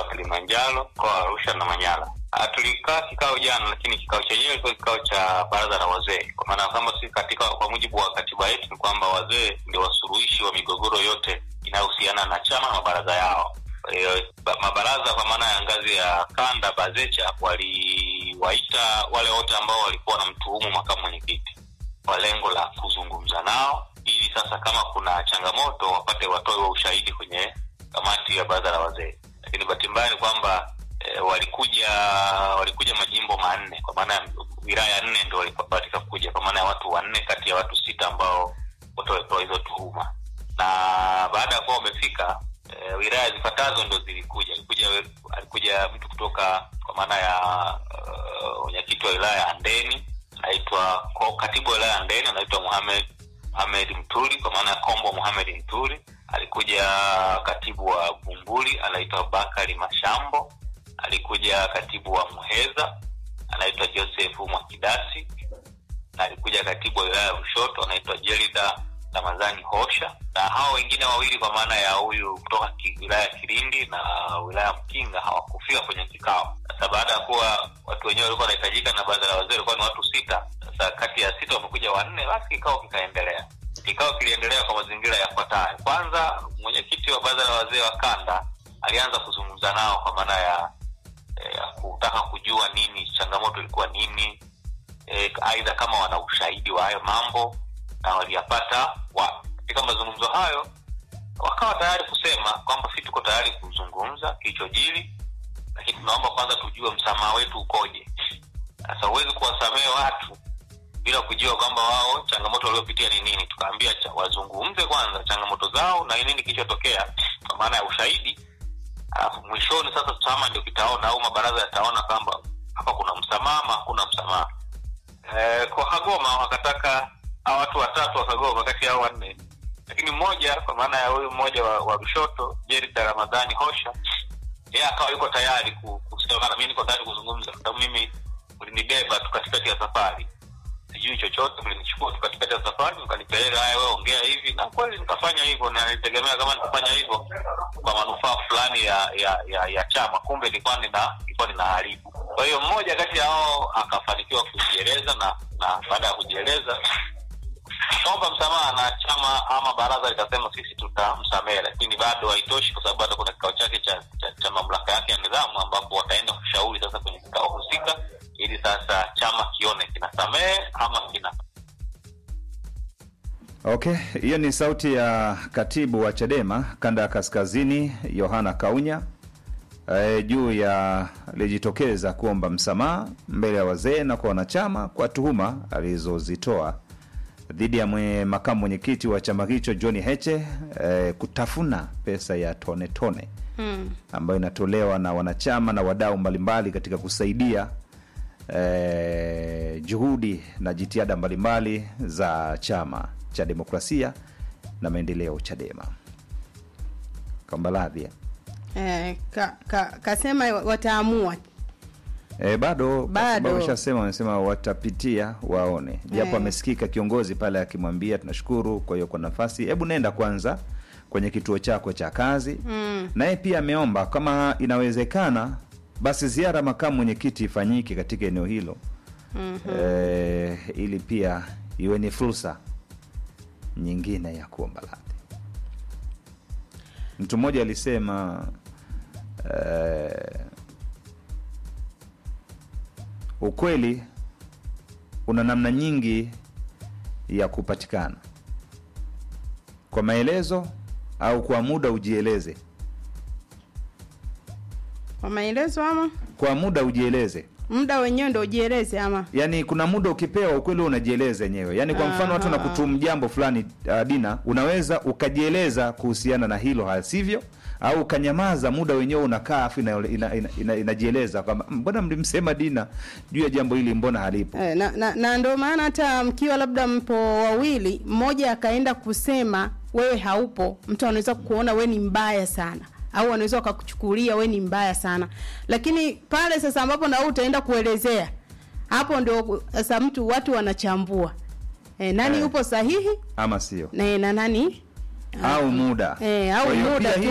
Kilimanjaro, mkoa wa Arusha na Manyara. Ah, tulikaa kikao jana, lakini kikao chenyewe ilikuwa kikao cha baraza la wazee, kwa maana kwamba sisi katika, kwa mujibu wa katiba yetu ni kwamba wazee ndio wasuluhishi wa migogoro yote inayohusiana na chama na mabaraza yao. Kwa hiyo ba- mabaraza kwa maana ya ngazi ya kanda BAZECHA waliwaita wale wote ambao walikuwa wanamtuhumu makamu mwenyekiti kwa lengo la kuzungumza nao ili sasa kama kuna changamoto wapate watoe wa ushahidi kwenye kamati ya baraza la wazee. Lakini bahati mbaya ni kwamba e, walikuja walikuja majimbo manne, kwa maana ya wilaya nne ndo walibahatika kuja, kwa maana ya watu wanne kati ya watu sita ambao wote walipewa hizo tuhuma, na baada ya kuwa wamefika e, wilaya zifuatazo ndo zilikuja. Alikuja alikuja mtu kutoka kwa maana ya uh, mwenyekiti wa wilaya ya Ndeni anaitwa ko- katibu wa wilaya ya Ndeni anaitwa Muhamed Muhamed Mtuli kwa maana ya Kombo Muhamed Mtuli. Alikuja katibu wa Bumbuli anaitwa Bakari Mashambo. Alikuja katibu wa Muheza anaitwa Joseph Mwakidasi, na alikuja katibu wa wilaya ya Lushoto anaitwa Jelida Ramadhani Hosha, na hao wengine wawili kwa maana ya huyu kutoka ki- wilaya ya Kilindi na wilaya ya Mkinga hawakufika kwenye kikao. Sasa baada ya kuwa watu wenyewe walikuwa wanahitajika na baraza la wazee walikuwa ni watu sita, sasa kati ya sita wamekuja wanne, basi kikao kikaendelea. Kikao kiliendelea kwa mazingira yafuatayo. Kwanza, mwenyekiti wa baraza la wazee wa kanda alianza kuzungumza nao kwa maana ya eh, kutaka kujua nini changamoto ilikuwa nini, eh, aidha kama wana ushahidi wa hayo mambo na waliyapata wa katika mazungumzo hayo wakawa tayari kusema kwamba si tuko tayari kuzungumza kilichojiri, lakini tunaomba kwanza tujue msamaha wetu ukoje. Sasa huwezi kuwasamehe watu bila kujua kwamba wao changamoto waliopitia ni nini. Tukaambia cha, wazungumze kwanza changamoto zao na ni nini kilichotokea, kwa maana ya ushahidi, alafu mwishoni sasa chama ndio kitaona au mabaraza yataona kwamba hapa kuna msamaha ama hakuna msamaha. Eh, kwa Kagoma wakataka hao watu watatu wa Kagoma kati ya hao wanne, lakini mmoja kwa maana ya huyu mmoja wa, wa Lushoto Jerida Ramadhani Hosha, yeye akawa yuko tayari ku- kusema bana, mimi niko tayari kuzungumza, kwa sababu mimi mlinibeba tu katikati ya safari, sijui chochote, mlinichukua tu katikati ya safari, mkanipeleka, haya, wewe ongea hivi, na kweli nikafanya hivyo, na nilitegemea kama nikafanya hivyo kwa manufaa fulani ya ya, ya, ya chama, kumbe nilikuwa nina nilikuwa ninaharibu. Kwa hiyo mmoja kati ya hao akafanikiwa kujieleza, na na baada ya kujieleza akaomba msamaha na chama ama baraza likasema sisi tutamsamehe, lakini bado haitoshi, kwa sababu bado kuna kikao chake cha, cha, cha mamlaka yake ya nidhamu, ambapo wataenda kushauri sasa kwenye kikao husika, ili sasa chama kione kinasamehe ama kina Okay, hiyo ni sauti ya katibu wa Chadema kanda ya kaskazini Yohana Kaunya e, juu ya alijitokeza kuomba msamaha mbele ya wazee na kwa wanachama kwa tuhuma alizozitoa dhidi ya mwe, makamu mwenyekiti wa chama hicho John Heche e, kutafuna pesa ya tone tone Mm. ambayo inatolewa na wanachama na wadau mbalimbali katika kusaidia eh, juhudi na jitihada mbalimbali za chama cha demokrasia na maendeleo Chadema. Kambaladhi Eh, ka, ka, kasema wataamua E, bado Bado. wameshasema wamesema watapitia waone, japo Eh. amesikika kiongozi pale akimwambia tunashukuru kwa hiyo kwa nafasi, hebu nenda kwanza kwenye kituo chako cha kazi mm. naye pia ameomba kama inawezekana basi ziara makamu mwenyekiti ifanyike katika eneo hilo Mhm. e, ili pia iwe ni fursa nyingine ya kuomba radhi. Mtu mmoja alisema e, ukweli una namna nyingi ya kupatikana kwa maelezo au kwa muda ujieleze. kwa maelezo ama Kwa muda ujieleze, muda wenyewe ndo ujieleze ama yaani kuna muda ukipewa ukweli unajieleza yenyewe. Yaani kwa mfano watu Aha. nakutumu jambo fulani, uh, Dina, unaweza ukajieleza kuhusiana na hilo, hasivyo au ukanyamaza, muda wenyewe unakaa afu inajieleza ina, ina, ina, inajieleza kwamba "Mm, mbona mlimsema Dina juu ya jambo hili, mbona halipo? Eh, na, na, na ndio maana hata mkiwa labda mpo wawili, mmoja akaenda kusema wewe haupo, mtu anaweza kuona we ni mbaya sana, au anaweza wakakuchukulia we ni mbaya sana, lakini pale sasa ambapo na wewe utaenda kuelezea, hapo ndio sasa mtu watu wanachambua eh, nani Eh. yupo sahihi Ama sio? na, na nani Au muda. eh, au Kwa hiyo muda pia tu